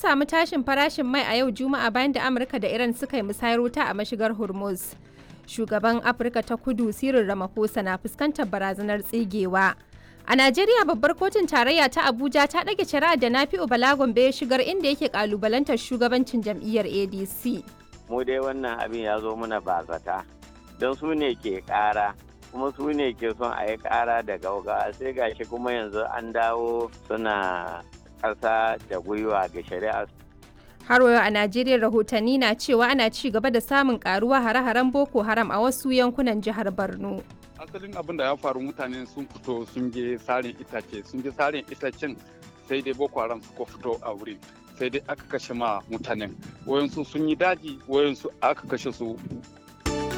samu tashin farashin mai a yau Juma'a bayan da Amurka da Iran suka yi musayar wuta a mashigar Hormuz. Shugaban Afirka ta Kudu Cyril Ramaphosa na fuskantar barazanar tsigewa. A Najeriya babbar kotun tarayya ta Abuja ta ɗage shari'ar da Nafi'u Balagombe ya shigar inda yake kalubalantar shugabancin jam'iyyar ADC. Mu dai wannan abin ya zo muna bazata don su ne ke ƙara kuma su ne ke son a yi ƙara da gauga sai gashi kuma yanzu an dawo suna ƙasa da gwiwa ga shari'a. Har wayo a Najeriya rahotanni na cewa ana ci gaba da samun karuwa hare-haren Boko Haram a wasu yankunan jihar Borno. asalin abin da ya faru mutane sun fito sun je sarin itace sun je sarin itacen sai dai boko haram suka fito a wurin sai dai aka kashe ma mutanen wayansu sun yi daji wayansu aka kashe su